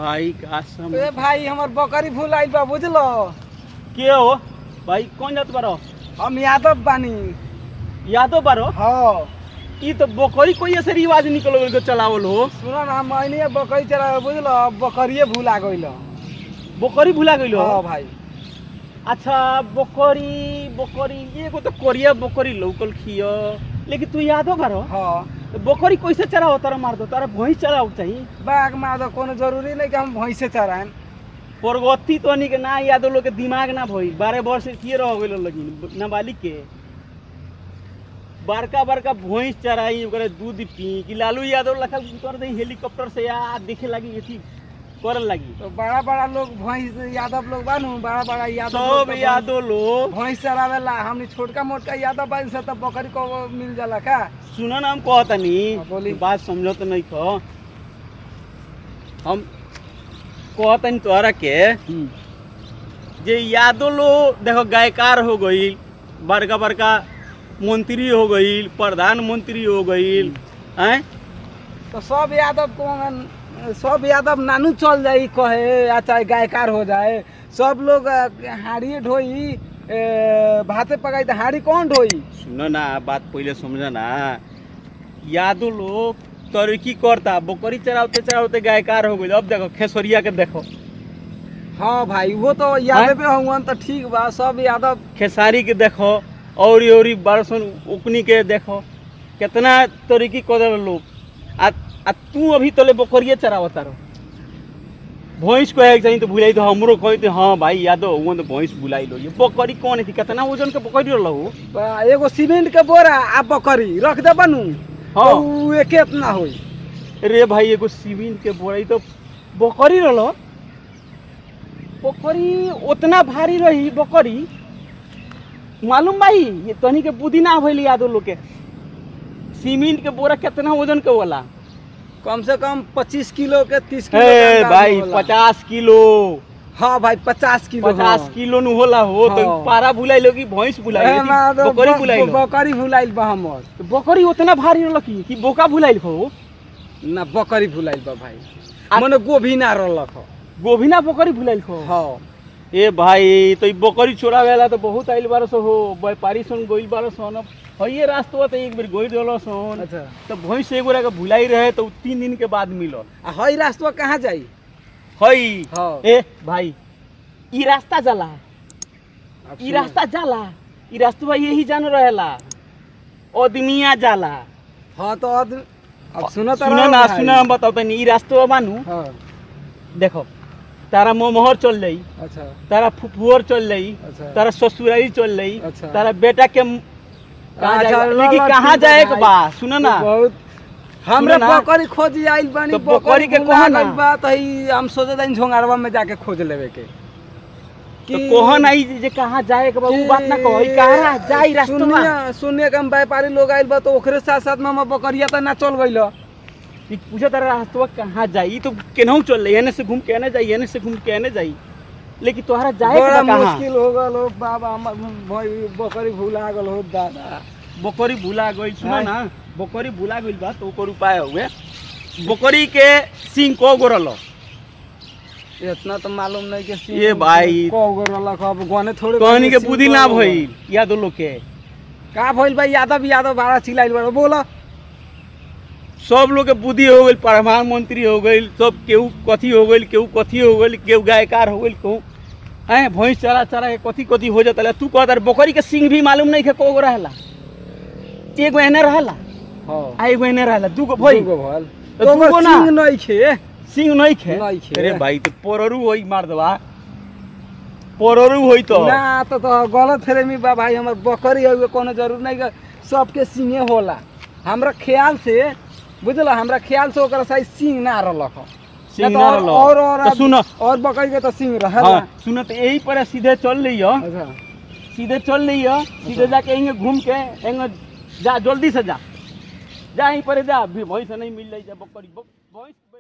भाई का सम ए भाई हमर बकरी भूल आइल बा बुझलो के हो भाई कौन जात बारो हम यादव बानी यादव बारो हाँ ई तो बकरी कोई ऐसे रिवाज निकल गइल के चलावल हो सुनो ना मैंने बकरी चला बुझलो अब बकरिए भूला गइल बकरी भुला गइल हाँ हो भाई अच्छा बकरी बकरी एगो तो कोरिया बकरी लौकल खियो लेकिन तू यादव बारो हाँ तो बकरी कैसे चराओ तारा मार दो तारा भैंस चराओ चाहिए बाघ मार दो कोनो जरूरी नहीं कि हम भैंसे चराएं प्रगति तो नहीं के ना यादव लोग के दिमाग ना भई बारह वर्ष किए रह गइल लगिन नाबालिग के बड़का बड़का भैंस चराई ओकरे दूध पी कि लालू यादव लखा कर दे हेलीकॉप्टर से या देखे लगी अथी करे लगी तो बड़ा बड़ा लोग भैंस यादव लोग बानू बड़ा बड़ा यादव लोग सब तो यादव लोग भैंस चरावेला हमनी छोटका मोटका यादव बानी से तो बकरी को मिल जाला का सुनो ना हम कहतनी हाँ, बोली। बात समझो तो नहीं कहो हम कहतनी तोहरा के जे यादव लोग देखो गायकार हो गईल बड़का बड़का मंत्री हो गईल प्रधानमंत्री हो गईल हैं तो सब यादव को सब यादव नानू चल जाई कहे या चाहे गायकार हो जाए सब लोग अ, हाड़ी ढोई ए, भाते पकाई तो हाड़ी कौन ढोई सुनो ना बात पहले समझो ना यादव लोग तरक्की करता बकरी चरावते चरावते गायकार हो गईल अब देखो खेसरिया के देखो हाँ भाई वो तो यादव पे होंगे तो ठीक बा सब यादव खेसारी के देखो औरी औरी बरसन उकनी के देखो कितना तरीकी कर देल लोग आ आ तू अभी तले बकरिए चरावता रहो भैंस कहे के चाहिए तो भुलाई तो हमरो कहे तो हाँ भाई यादव हुआ तो भैंस बुलाई लो ये बकरी कौन थी कितना वजन के बकरी रहो बा, एगो सीमेंट के बोरा आ बकरी रख दे बनू हाँ। तो उ एके इतना होई रे भाई एगो सीमेंट के बोरा ई तो बकरी रहो बकरी उतना भारी रही बकरी मालूम भाई ये तनी के बुद्धि ना भइल यादव लोग के सीमेंट के बोरा कितना वजन के होला कम से कम पच्चीस किलो के तीस किलो हे के अंदाज भाई होला। पचास किलो हाँ भाई पचास किलो पचास हाँ। किलो नु होला हो तो हाँ। पारा भुलाई लो कि भैंस भुलाई ए, लो माँ कि तो बकरी ब- भुलाई लो बकरी भुलाइल बा हमर तो बकरी उतना भारी रहल कि कि बोका भुलाइल हो ना बकरी भुलाइल बा भाई आ- मने गोभी ना रहलक ह। गोभिना बकरी भुलाइल हो हाँ ए भाई तो ई बकरी चोरावेला तो बहुत आइल बारस हो व्यापारी सन गोइल बारस न हइये रास्ता तो एक बेर गोइल रहल सन अच्छा तो भैंस एगो के भुलाई रहे तो उ तीन दिन के बाद मिलल आ हई रास्ता कहाँ जाई हई हाँ ए भाई ई रास्ता जाला अब ई सुनो। रास्ता जाला ई रास्ता यही जान रहेला आदमिया जाला हाँ तो अब अब सुनो तो सुनो ना सुनो हम बताओ तनी ई रास्ता बानू हाँ देखो तारा मोमोहर चल जाई अच्छा तारा फुफुअर चल जाई अच्छा तारा ससुरारी चल जाई अच्छा। तारा बेटा के म- कहाँ अच्छा, जाए- लो, लेकिन लो, कहाँ ठीक है जाए के भाई। बा सुनो ना बहुत हमरा सुनो ना। बकरी खोजी आइल बानी तो बकरी के भुला कहो ना। गइल बा तो ही हम सोचे तानी झोंगारवा में जाके खोज लेवे के तो कोहन आई जे कहाँ जाए के बा उ बात ना कहो ई कहाँ जाई रास्ता बा सुनिए सुनिए कि हम व्यापारी लोग आइल बा तो ओकरे साथ साथ में हम बकरिया तो ना चल गइल ई पूछे तारा रास्ता कहाँ जाई ई तो केनहू चल जाई एने से घूम के एने जाई एने से घूम के एने जाई लेकिन तोहरा जाए के बड़ा बा कहाँ मुश्किल हो गल हो बाबा हमर भाई बकरी भुला गल हो दादा बकरी भुला गइल सुनो हाँ। ना बकरी भुला गइल बा तो ओकर उपाय हुए बकरी के सिंग को गोरल इतना तो मालूम नहीं कि ये भाई। को गो रलक अब गने थोड़े कहनी के सिंह बुद्धि को ना गो। भइल यादव लोग के का भइल भाई यादव यादव बारा चिल्लाइल बा बोला सब लोग के बुद्धि हो गई प्रधानमंत्री हो गई सब केहू कथी हो गई केहू कथी हो गई केहू गायकार हो गई केहू हैं भैंस चरा चरा के कथी कथी हो जाता तू कहता बकरी के सिंग भी मालूम नहीं है को गो रहेला एगो एने रहेला हां आ एगो एने रहेला दूगो भई दूगो भल तो तो दूगो ना। सिंह नहीं खे सिंग नहीं खे नहीं खे। अरे भाई तो पोररू होई मार दवा पोररू होई तो ना तो तो गलत फहमी बा भाई हमर बकरी है कोनो जरूर नहीं कि सबके सिंहे होला हमरा ख्याल से बुझल हमरा ख्याल से ओकरा साइज सिंह ना रहलक ह। सिंह ना ना तो रहलो। और और तो सुनो और बकरी के तो सिंह रहल हाँ सुनो तो यही पर सीधे चल लियो अच्छा सीधे चल लियो सीधे जाके यहीं घूम के यहीं जा जल्दी से जा जा यहीं पर जा भी भैंस नहीं मिल जाई जा बकरी ब- भैंस